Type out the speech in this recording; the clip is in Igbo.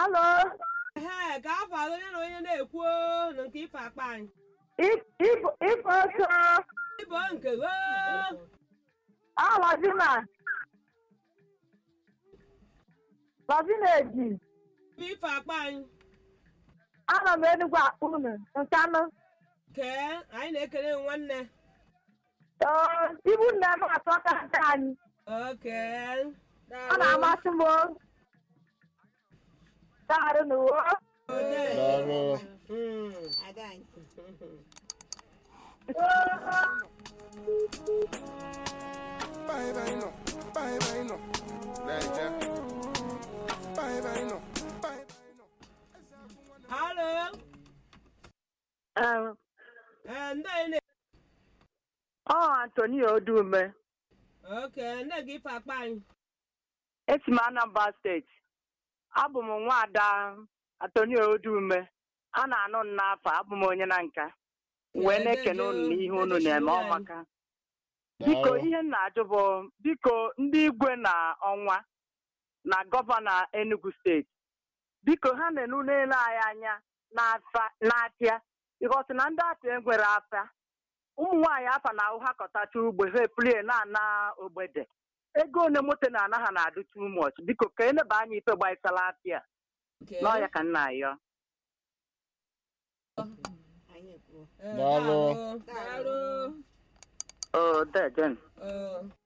alo Ehe, ka afọ alụ onye na onye na-ekwu na nke ife akpa anyị. ife oso Ibo nke oo. alazina lazina eji Ife akpa anyị. ana m enugwu akpụ unu nkanụ Kee, anyị na-ekele nwanne. Oo, ibu nne m atọ ka nke anyị Oke. ọ na-amasị m o. daarụ n'uwe Daalụ. Mm. Bye bye no. Bye bye no. Right there. Bye bye no. Bye bye no. Halo. Ee, Ee, ndị anyị na ọ Antonio Odume Oke, ndị nke ife akpa anyị. esi m Anambra steeti abụ m nwaada Antonio Odume a na-anụ m n'afọ abụ m onye na nka wee na-ekene unu n'ihe unu na-eme ọmaka biko Daalụ. ihe m na-ajụ bụ biko ndị igwe na ọnwa na gọvanọ Enugu steeti biko ha na-enu n'elu anyị anya n'afa- n'afịa ịghọtụ na ndị afịa nwere afịa ụmụ nwaanyị afa na ahụ ha kọtacha ugbo ha epulie na-ana ogbede ego one moto na-ana ha na-adụ too much biko ka eneba anya ife gbasara afịa Oke. n'ọya ka nna ayọ Ee, Daalụ. Daalụ. o dejen Daalụ.